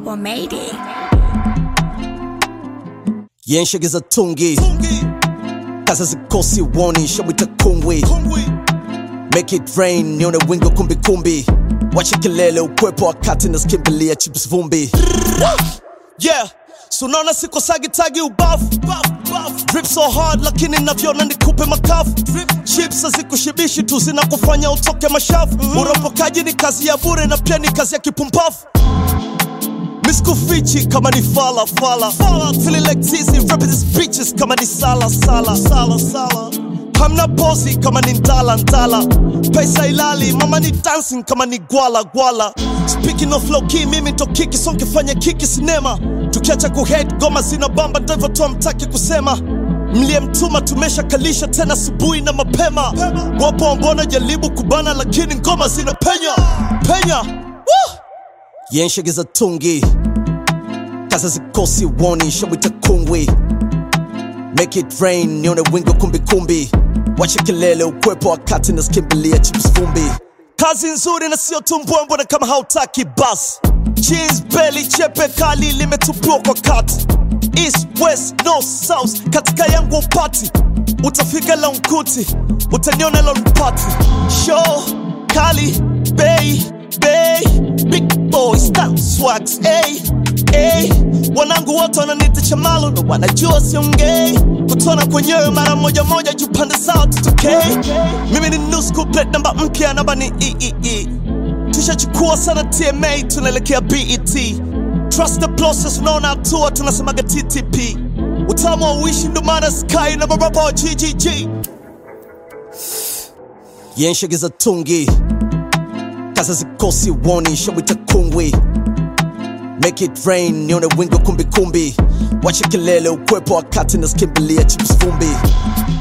Bubble made it. yenshegeza tungi kaza zikosi woni shabwita kungwi make it rain nione wingo kumbikumbi wache kelele ukwepo wakati naskimbilia chips vumbi yeah sunaona siko sagitagi ubafu drip so hard lakini navyona nikupe makafu chips hazikushibishi tu zinakufanya utoke mashafu uropokaji ni kazi ya bure na pia ni kazi ya kipumbafu miskufichi kama ni fala fala feeling like tizi rapping these bitches kama ni sala sala sala sala hamna pozi kama ni ndala ndala pesa ilali mama ni dancing kama ni gwala gwala speaking of low key mimi ndo kiki so nkifanya kiki sinema tukiacha kuhead goma zina bamba ndivyo tu amtaki kusema mliyemtuma tumeshakalisha tena asubuhi na mapema wapo ambona jaribu kubana lakini ngoma zina penya penya Woo! yenshegeza tungi kaza zikosi woni shabwita kungwi make it rain nione wingo kumbikumbi wache kelele ukwepo wakati naskimbilia chips vumbi kazi nzuri na sio tumbwembwe na kama hautaki bas jeans belly chepe kali limetupiwa kwa kati east west north south katika yangu upati utafika launkuti utaniona lonpati show kali bei bei big boys that swags hey, hey. wanangu wote wananita chamalo na wanajua siongei kutona kwenyewe mara moja moja juu pande zao tutokei mimi ni nusku plate namba mpya namba ni eee tushachukua sana tma tunaelekea bet trust the process unaona hatua tunasemaga ttp utamu wa uishi ndo maana sky na marapa wa ggg yenshegeza tungi kaza zikosi woni shabwita kungwi make it rain nione wingo kumbikumbi wache kelele ukwepo wakati naskimbilia chips vumbi